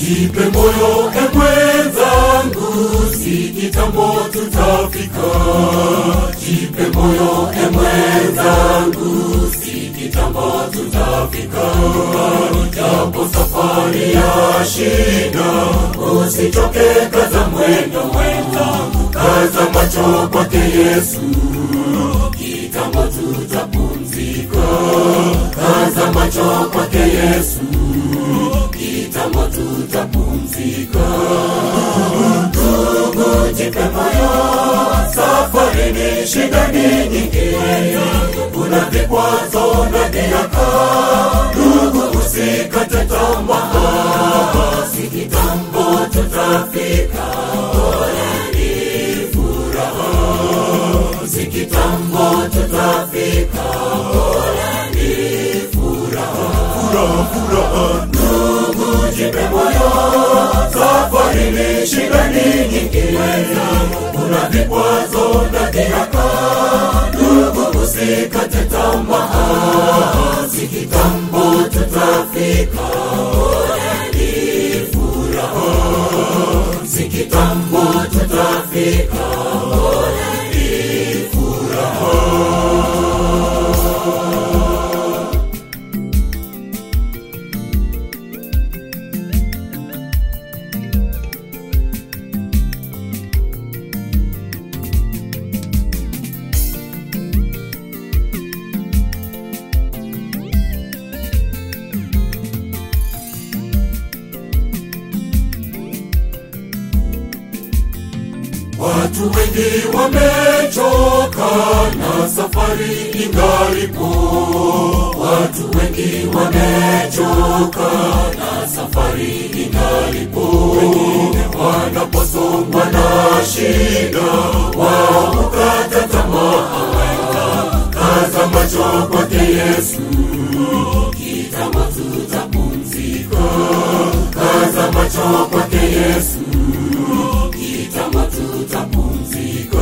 Jipe moyo e mwenzangu, si kitambo tutafika. Jipe moyo e mwenzangu, si kitambo tutafika. Japo safari ya shida, usichoke, kaza mwendo mwenzangu, kaza macho kwake Yesu, kitambo tutapumzika. Kaza macho kwake Yesu, kitambo tutapumzika. Ndugu, jipe moyo, safari ni shida ni nyingi, kuna vikwazo na dhihaka. Ndugu, usikate tamaa, si kitambo tutafika. Ole ni furaha, si kitambo tutafika. Ole ni furaha, furaha, furaha. Ndugu, jipe moyo, safari ni shida ni nyingi, kuna vikwazo na dhihaka. Ndugu, usikate tamaa, si kitambo tutafika. Ole ni furaha, si kitambo tutafika. Ole ni furaha. Watu wengi wamechoka na safari ingalipo. Watu wengi wamechoka na safari ingalipo. Wengine wanaposongwa na shida, wao hukata tamaa. Kaza macho kwake Yesu, kitambo tutapumzika. Kaza macho kwake Yesu, kitambo tutapumzika.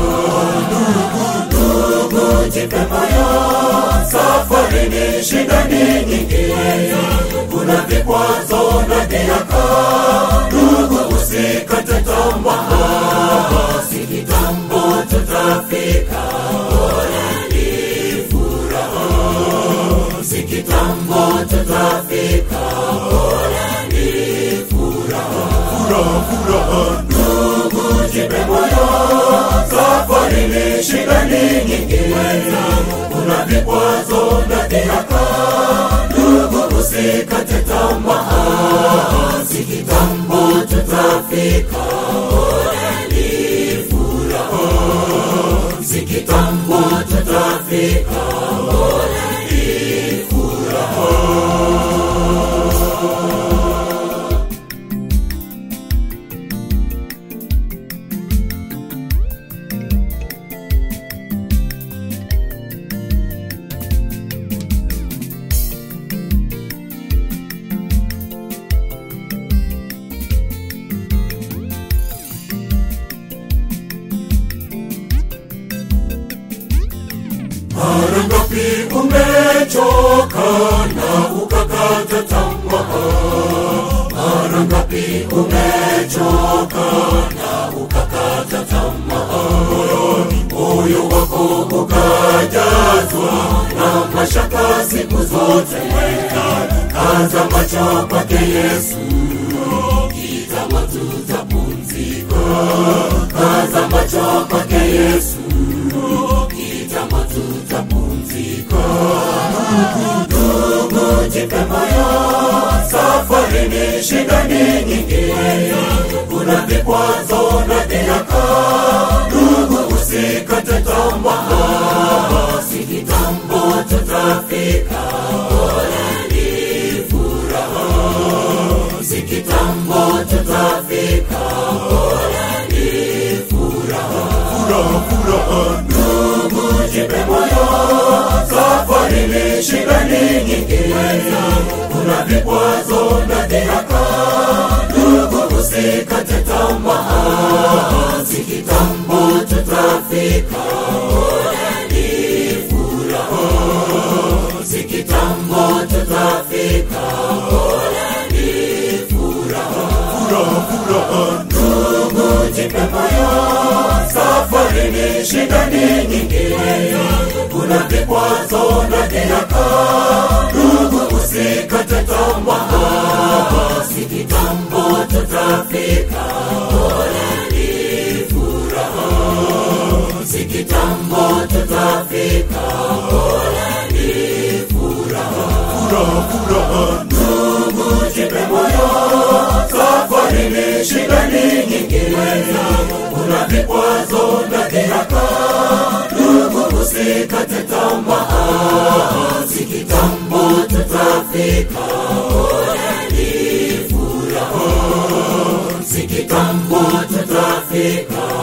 Ndugu, jipe moyo, safari ni shida ni nyingi, kuna vikwazo na dhihaka. Ndugu, usikate tamaa, si kitambo tutafika. Ole ni furaha, si kitambo tutafika. Ole ni furaha, furaha, furaha. Ndugu, jipe moyo, safari ni shida ni nyingi, kuna vikwazo na dhihaka. Ndugu, usikate tamaa, si kitambo tutafika. Ole ni furaha, si kitambo tutafika. Ole ni furaha. Mara ngapi umechoka na ukakata tamaa? Mara ngapi umechoka na ukakata tamaa? Moyoni moyo wako ukajazwa na mashaka siku zote. Kaza macho kwake Yesu, kitambo tutapumzika. Kaza macho kwake Yesu kitambo tutapumzika. Ndugu, jipe moyo, safari ni shida ni nyingi, kuna vikwazo na dhihaka. Ndugu, usikate tamaa, si kitambo tutafika. Ole ni furaha, si kitambo tutafika. Ole ni furaha, furaha, furaha. Ndugu, jipe moyo, safari ni shida ni nyingi, kuna vikwazo na dhihaka. Ndugu, usikate tamaa, si kitambo tutafika. Ole ni furaha, si kitambo tutafika. Ole ni furaha, furaha ndugu jipe moyo safari ni shida ni nyingi kuna vikwazo na dhihaka ndugu usikate tamaa si kitambo tutafika poleni furaha si kitambo tutafika poleni furaha furaha furaha ndugu jipe moyo safari ni shida ni nyingi kuna vikwazo na dhihaka ndugu usikate tamaa si kitambo tutafika poleni furaha si kitambo tutafika